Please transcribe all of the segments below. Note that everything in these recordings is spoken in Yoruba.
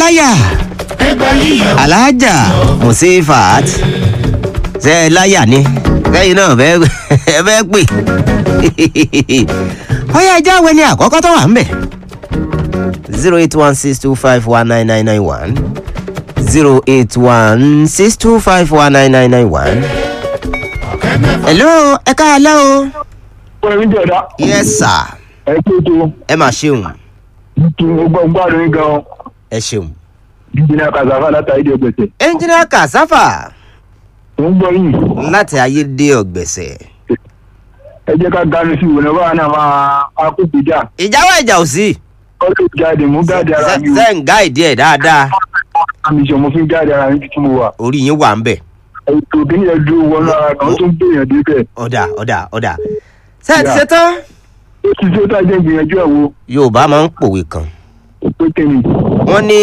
láyà alájà musifat ṣe é láyà ni lẹ́yìn náà bẹ́ẹ̀ ẹ bẹ́ẹ̀ pè ọyá ẹjẹ́ àwọn ẹni àkọ́kọ́ tó wà ń bẹ̀ zero eight one six two five one nine nine nine one zero eight one six two five one nine nine nine one. hello ẹ káàlẹ́ o. Wọ́n mi jẹ̀dá. yes sir Ẹ tó tó. ẹ máa ṣeun Kí n gbọ́ gbádùn yín gan-an. ẹ ṣeun. Jíjìnà Kàzáfà látàrí ìdí ọgbẹ̀sẹ̀. ẹnjìnìá kàsáfà Mo ń gbọ́ yìí. láti ayédè ọ̀gbẹ̀sẹ̀. Ẹ jẹ́ ká ganu sí ìwòlẹ́ báwa náà máa akókò jà. ìjáwọ́ ìjà ò sí. Kọ́lé jáde mú jáde ara mi o. ṣe ń gáìdì ẹ̀ dáadáa Àmì ìṣọ̀ mo fi ń jáde ara mi títí mo wà. orí yín wà ń bẹ̀. Ètò ìbílẹ̀ yẹn dúró wọnú ara kan tó ń gbìyànjú débẹ̀. ọ̀dà ọ̀dà ọ̀dà. ṣé ẹ ti Yeah. ṣe tán. Ó ti ṣe tá a jẹ́ ìgbìyànjú ẹ̀ wo. yorùbá máa ń pòwe kan Pé kẹ́ni. wọ́n ní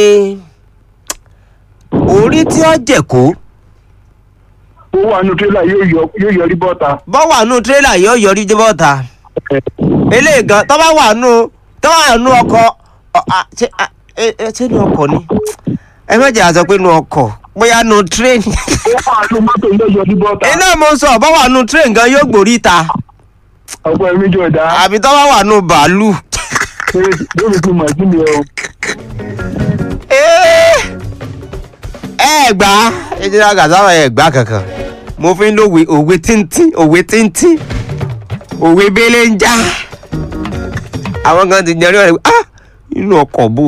orí tí ó jẹ̀kó Ó wà nù tírélà yóò yọ- yóò yọrí bọ́ta. bọ́ wà nù tírélà yóò yọrí dé bọ́ta eléyìí gan tọ́ bá wà nù tọ́ wà nù ọkọ̀ ọ- à, ṣé à, ẹ- ẹ- ṣé nù ọkọ̀ ni ẹ má jẹ́ àzọ pé nù ọkọ̀ bóyá nù tírẹ́nì Ó wà nù mọ́tò yóò yọrí bọ́ta. iná mo sọ bọ́ wà nù tírẹ́nì gan yóò gbòrí ta Ọ̀pọ̀ ẹ̀mí jọ ìdá. àbí tọ́ bá wà nù bàálù. Lórí ti mọ̀ sí mi o. Ẹ́, ẹ gbà á ẹjẹ gàdáwà ẹ gbà kankan mo fi ń lo òwe òwe tíntín òwe tíntín òwe bẹ́lẹ̀ ń já àwọn kan ti jẹrí ọ̀rẹ́ ah inú ọkọ̀ bò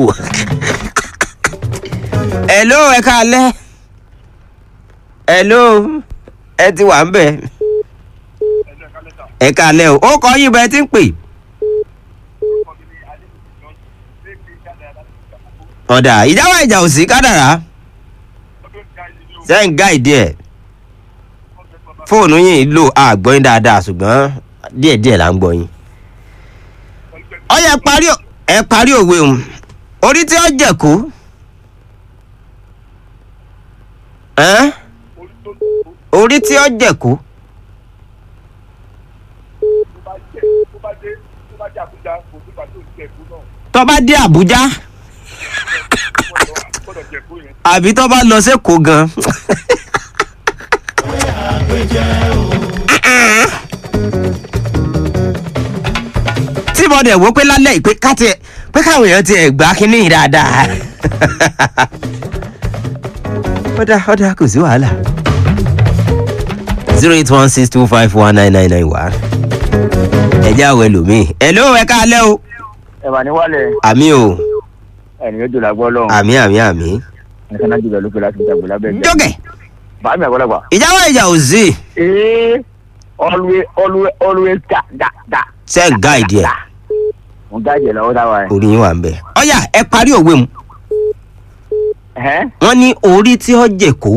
hello ẹ káalẹ́ hello ẹ ti wà ń bẹ̀ ẹ káalẹ́ o ó kọ yín bẹ́ẹ̀ tí ń pè. ọ̀dà ìjáwá ìjà ò sí kádàrá ṣe ń gáìdì ẹ̀ fóònù yìí lò àgbọ̀yìn dáadáa ṣùgbọ́n díẹ̀díẹ̀ là ń gbọ̀yìn. ọyẹ parí ò- ẹ parí òwe òun orí tí ó jẹ̀kú. ẹ́n? orí tí ó jẹ̀kú. tó bá dé àbújá àbí tó bá lọ sẹ́kọ̀ọ́ gan. tí mo dẹ̀ wò pé lálẹ́ ìpè káti pé káwọn èèyàn ti ẹ̀ gbá kínní yìí dáadáa. ọ̀dà ọ̀dà kò sí wàhálà. zero eight one six two five one nine nine nine one. ẹ̀jẹ̀ àwọ̀ ẹlòmíì. ẹ̀ló ẹ̀ káalẹ́ o. Ẹ̀wà ní wálẹ̀. àmì o Ẹ̀nì yóò jòlá gbọ́ lọ́hùn. àmì àmì àmì. Nìkan náà jùlọ lókè láti ìjàgbó lábẹ́ ìjà. jókè Bàámi àgbọ̀lagbà. ìjáwọ́ ìjà ò sí. Ee always always always ga ga ga. ṣe ń gáìdì ẹ̀. Mo gáàjì ẹ̀ lọ́wọ́ táwa ẹ̀. orí yín wà ń bẹ̀. ọ̀yà ẹ parí òwe mu. Ẹ̀hẹ́n. wọ́n ní orí tí ó jẹ̀kó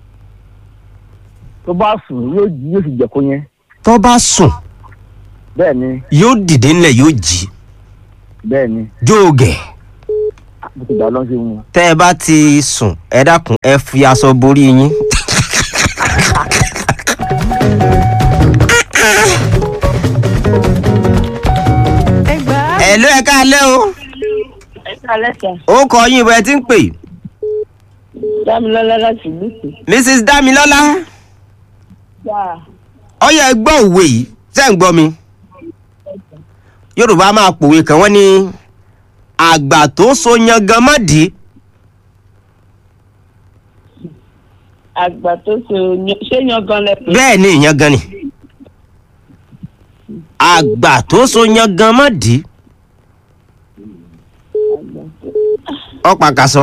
Tó bá sùn yóò jí yóò sì jẹ̀kó yẹn. tó bá sùn Bẹ́ẹ̀ ni yóò dìde ńlẹ̀ yóò jí bẹ́ẹ̀ ni. jóògẹ̀. Mo ti gbà lọ́n sí wọn. tẹ́ ẹ bá ti sùn ẹ dákun ẹ fi aṣọ borí yín. ẹ ló ẹ káalẹ́ o Alẹ́sà, ó kọ yín bẹ́ẹ̀ tí ń pè Dámilọ́lá láti Lùkù. mrs damilọ́lá Gbà ọyẹ gbọ́ òwe yìí ṣé ń gbọ́ mi yorùbá máa pòwe kan wọ́n ní àgbà tó so yangan mọ́dì àgbà tó so yan- ṣé yangan lẹ pé? bẹ́ẹ̀ ni ìyangan ni àgbà tó so yangan mọ́dì ọ̀pá kaṣọ.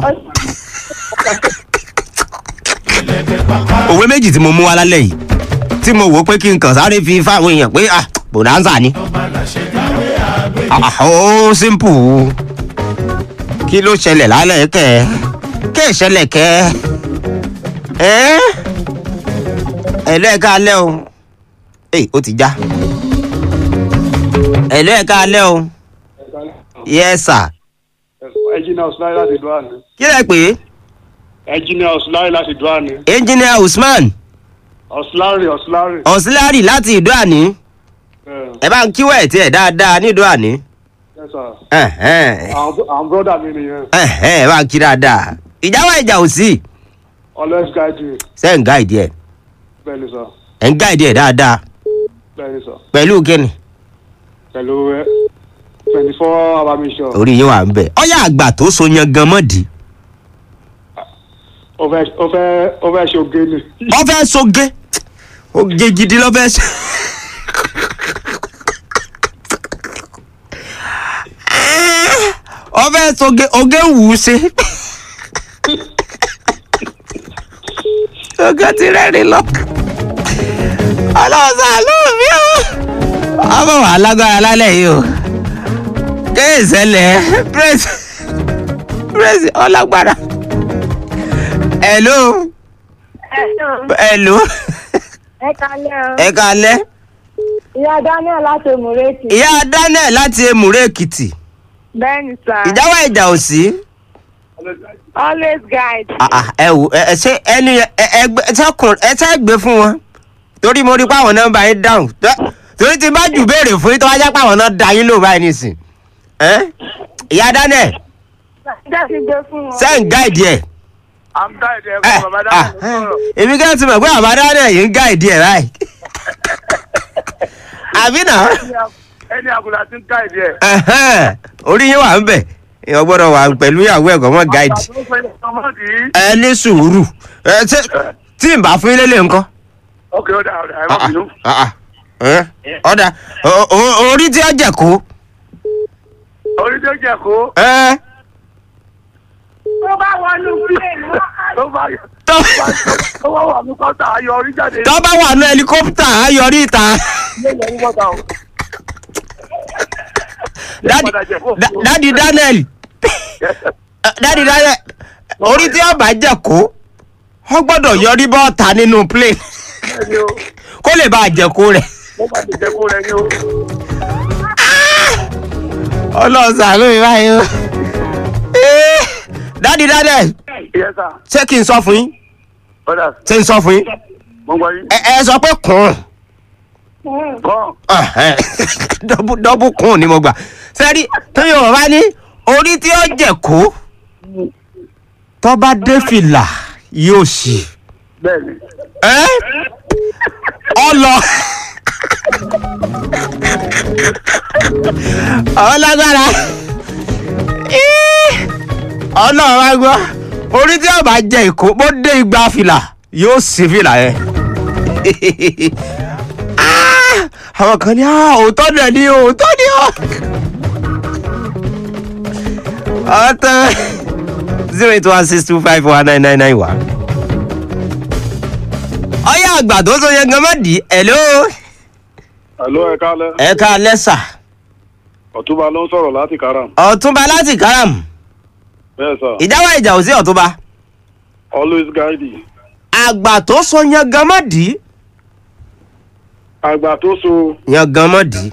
òwe méjì tí mo mú wá lálẹ́ yìí tí mo wò ó pé kí n kàn sáré fi fáwọn èèyàn pé ah bonanza ni Ah, ah, ó simple kí ló ṣẹlẹ̀ lálẹ́ kẹ́ kẹ́ ẹ̀ ṣẹlẹ̀ kẹ́ ẹ́ ẹ̀lọ́ ẹ̀ka alẹ́ o ẹ̀ ó ti já ẹ̀lọ́ ẹ̀ka alẹ́ o yes sir ẹnjìnìà ọ̀sùláì láti dùn àná. kí lẹ pè é ẹnjìnìà ọ̀sùláì láti dùn àná. engineer usman ọ̀sùlárì ọ̀sùlárì. ọ̀sílárì láti ìdó àní ẹ bá ń kíwọ̀ ẹ̀ tiẹ̀ dáadáa nídó àní. Yes, sir. Ẹ̀hẹ́n. àwọn àwọn brọ́dà mi nìyẹn Ẹ̀hẹ́n, bá ń kí dáadáa ìjà wa ìjà ò sí always guide you ṣe ń gáìdì ẹ̀ bẹ́ẹ̀ ni sọ ẹ̀ ń gáìdì ẹ̀ dáadáa bẹ́ẹ̀ ni sọ pẹ̀lú kíni pẹ̀lú twenty four hour mission orí yín wà ń bẹ̀ ọyá àgbà tó so yan gan mọ́dì ó fẹ́ ó fẹ́ ó fẹ́ ṣe oge ni ọ fẹ́ soge oge gidi lọ fẹ́ ṣe. ọ fẹ́ soge oge wù ú ṣe. oge ti rẹ́rìn lọ. ọlọ́sàn ló mi o. ọmọ wà lágbára lálẹ́ yìí o. kéèsẹ̀lẹ̀ praise praise ọlágbára. hello hello ẹ kalẹ́ o. ẹ kalẹ́ ìyá daniel láti òmùrètì. ìyá daniel láti emure èkìtì bẹ́ẹ̀ni sà. ìjáwá ìjà ò sí always guide. Ah, ah, ẹ wò ẹ ẹ ṣe ẹni ẹ ẹ gbé ẹ sẹkùn ẹ sẹ gbé fún wọn torí mo rí pé àwọn nọ́mbà yín dáhùn Tó- torí tí n bá jù béèrè fún yín tó wá jẹ́ pé àwọn náà da yín lò báyìí nìsín ẹ ìyá daniel jẹ́ ti gbé fún wọn. ṣe ń gáìdì ẹ i'm guide ẹ ẹ fún bàbá ah, dáhùn èmi kẹ́ ti mọ̀ pé àbá daniel yìí ń gáìdì ẹ báyìí àbí náà ẹni àgùlà ti ń guide ẹ. ẹhẹ́n, orí yín wà ń bẹ̀ èèyàn gbọ́dọ̀ wà pẹ̀lú ìyàwó ẹ̀kọ́ mọ́ gáìdì ẹ ní sùúrù ẹ ṣe tí n bá fún yín lélẹ̀ nǹkan. ok ó dà ó dà ẹ má bínú. Ah, ah, eh, ọ̀dà o- o- orí tí ó jẹ̀ kó. orí tó jẹ kó eh, tó bá wọnú plane wọn á tó bá tó tó bá wà ní kọ́tà ayọ̀ orí jáde. tó bá wà ní ẹlikọ́pítà á yọrí ìta. ilé ìyẹn ní kọ́tà o. Dádì- Da- dádì daniel eh, dádì daniel orí tí ó bá jẹ̀ kó wọ́n gbọ́dọ̀ yọrí bọ́ọ̀ta nínú plane bẹ́ẹ̀ni o kó lè bá a jẹ̀ kó rẹ̀. mo bá ti jẹ kó rẹ ní o. ọlọ́sàn ló ń báyìí o. Eh, dádì daniel ìyẹn sà ṣé kí n sọ fún yín ọ̀dà ṣé n sọ fún yín mo gbọ́ yín. ẹ ẹ sọ pé kùn. kàn dọ́bù dọ́bù kùn ni mo gbà sẹ́rí tó yóò bá ní orí tí ó jẹ̀ kó tó bá dé fìlà yóò ṣì bẹ́ẹ̀ni. ẹ́ ọ lọ. ọlágbára ọlọ́run wá gbọ́ orí tí ó bá jẹ ìkó bó dé igba fìlà yóò sí fìlà yẹn. Ah! àwọn kan ní "Ah, òótọ́ náà ni òótọ́ ni ó. ọ̀tọ̀ zero eight one six two five one nine nine nine one. ọyá àgbà tó so yẹn gan mọ́ dì í ẹ̀ ló. Hello, ẹ kálẹ́. ẹ ká lẹ́sà Ọ̀túnba ló ń sọ̀rọ̀ láti Karam. ọ̀túnba láti káràm Bẹ́ẹ̀ sà, ìjáwá ìjà ò sí ọ̀túnba. always guide you. àgbà tó so yẹn gan mọ́ dì í Àgbà tó so yẹn gan mọ́ dì í.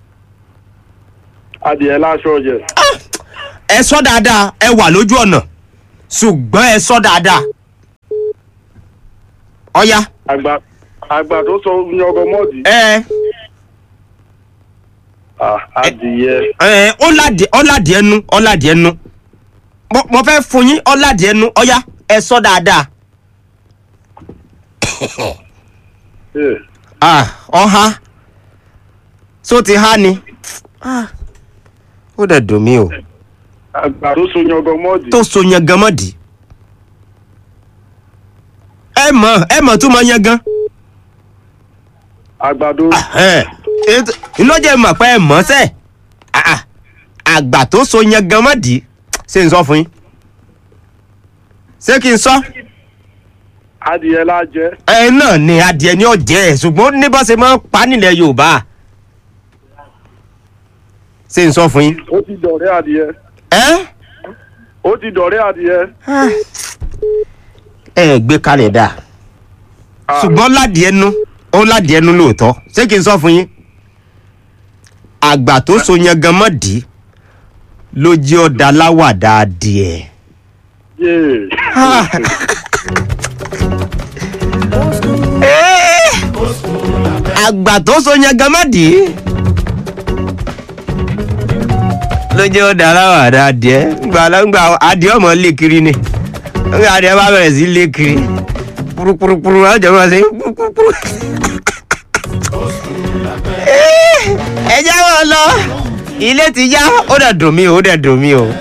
adìẹ láṣọ jẹ. ẹ sọ dáadáa ẹ wà lójú ọ̀nà ṣùgbọ́n ẹ sọ dáadáa. ọ̀ya Àgbà àgbà tó so yọgọ mọ́ọ̀dì. ẹ Ah, Adìyẹ. ẹ ọ̀làdì ọ̀làdì ẹnu ọ̀làdì ẹnu mo mo fẹ́ fún yín ọ̀làdì ẹnu ọ̀ya ẹ sọ dáadáa. Eh, ah ọha so ti ha ni ah ó dẹ̀ dùn mí o Àgbà tó so yọgọ mọ́ọ̀dì. tó so yan gan mọ́dì ẹ mọ̀ ẹ mọ̀ tó mọ̀ yan gan Àgbàdo. iná jẹ́ mọ̀ pé ẹ mọ̀ sẹ́ Ah, ah. àgbà tó so yan gan mọ́dì ṣé n sọ fún yín ṣé kí n sọ Adìyẹ lájẹ. ẹ náà ni adìẹ ní ọ̀jẹ̀ ẹ̀ ṣùgbọ́n ní bá ṣe máa ń pa nílẹ̀ Yorùbá ṣé n sọ fún yín Ó ti dọ̀rẹ́ adìyẹ. ẹ́ Ó ti dọ̀rẹ́ adìyẹ. ẹ gbé kalẹ̀ dáa. Ah, ṣùgbọ́n ládìí ẹnu ó ládìí ẹnu lóòótọ́ ṣé kí n sọ fún yín àgbà tó so yẹn gan mọ́ dì í ló jẹ́ ọ̀dà láwàdà adìẹ. yéè. Eh, àgbà tó so yẹn gan mọ́ dì í ló jẹ́ ó dára wà dá adìẹ gbà lọ́gbà adìẹ ọmọ lé kiri ni nígbà adìẹ bá bẹ̀rẹ̀ sí lé kiri purupurupuru ọjọ́ máa ṣe purupuru. ẹ jẹ́ wọn lọ ilé ti yá ó dẹ̀ dùn mí o ó dẹ̀ dùn mí o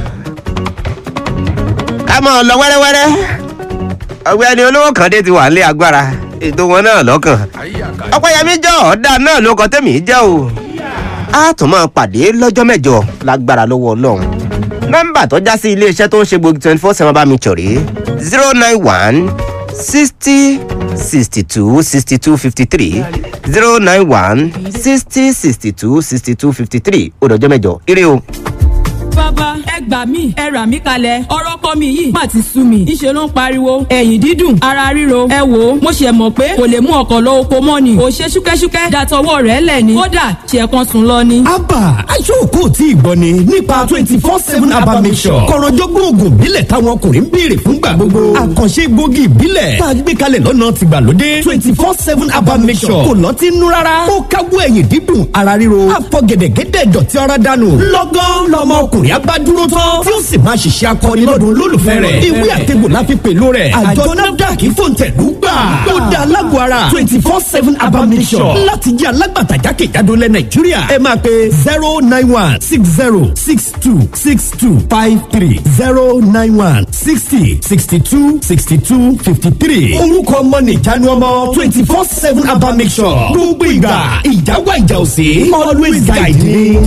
ká mọ̀ ọ́ lọ wẹ́rẹ́wẹ́rẹ́ ọ̀gbẹ́ni olówó kan dé ti wà nílé agbára ètò wọn náà lọ́kàn ọ̀pẹ̀yẹmí jọ ọ̀dà náà ló kọ́ tẹ̀mí jẹ́ o a tún máa pàdé lọ́jọ́ mẹ́jọ lágbára lọ́wọ́ ọlọ́run nọ́mbà tó já sí iléeṣẹ́ tó ń ṣe gbogbo twenty four seven bá mi chọ̀rí zero nine one sixty sixty two sixty two fifty three zero nine one sixty sixty two sixty two fifty three ó dọjọ́ mẹ́jọ ire o. bàbá ẹ gbà mí ẹ rà mí kalẹ̀ ọ̀rọ̀ kọ́ mi yìí má ti sú mi ńṣe ló ń pariwo ẹ̀yìn dídùn ara ríro ẹ wò ó mo ṣe mọ̀ pé kò lè mú ọkọ̀ lọ oko mọ́ ni kò ṣe ṣúkẹ́ṣúkẹ́ dàtọwọ́ rẹ̀ lẹ̀ ni kódà ṣe kan sùn lọ ni. abba aṣọ́kò tí ìgbọ́ ni nípa twenty four seven abba mission kọ̀rọ̀jọ́gbọ́n oògùn ìbílẹ̀ táwọn ọkùnrin ń béèrè fúngbà gbogbo àkànṣe gbòógì ìbílẹ̀ tá a gbé kalẹ̀ lọ́nà tìgbàlódé twenty four seven abba mission kò lọ́ọ́ ti nú rárá ó káwọ́ ẹ̀yìn dídùn ara ríro àfọ̀gẹ̀dẹ̀gẹ̀dẹ̀ dọ̀tí ara dànù lọ́gán lọ́mọ ọkùnrin abá dúró tán tí ó sì máa ṣiṣẹ́ akọni lọ́dún olólùfẹ́ rẹ̀ ìwé àtẹ̀gbò láfi pẹ̀lú rẹ̀ àjọ nafdac fòǹtẹ̀lú gbà ó dá alágọ̀ ara twenty four seven abba mission láti jẹ́ alágbàtà jákèjádò lẹ nàìjíríà ẹ máa pe zero nine one six zero six two six two five three zero nine one sixty sixty two sixty two fifty three orúkọ ọmọ nìjánu ọmọ twenty four seven abba mission gbogbo ìgbà ìjáwá ìjà òsè always guide me.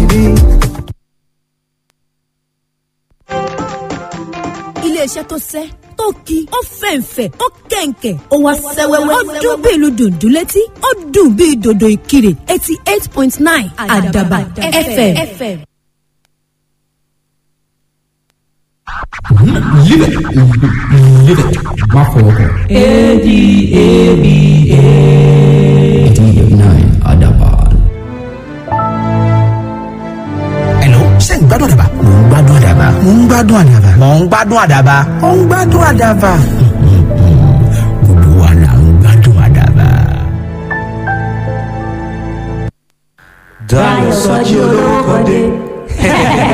iléeṣẹ́ tó sẹ́ tó ki ó fẹ̀ǹfẹ̀ ó kẹ̀ǹkẹ̀ ó wá sẹ́wẹ́wẹ́ ó dún bí ìlú dùndún létí ó dùn bí dòdò ìkirè eighty eight point nine àdàbà fm. Live it. Live it. Má fọwọ́ kàn. A-D-A-B-A. eighty-nine Adaban. Hello, ṣé ń gbádùn àdàbà? Mò ń gbádùn àdàbà. Mò ń gbádùn àdàbà. Mò ń gbádùn àdàbà. Mò ń gbádùn àdàbà. Gbogbo wa là ń gbádùn àdàbà. Dayọ̀ Sọ́jí olórúkọ dé.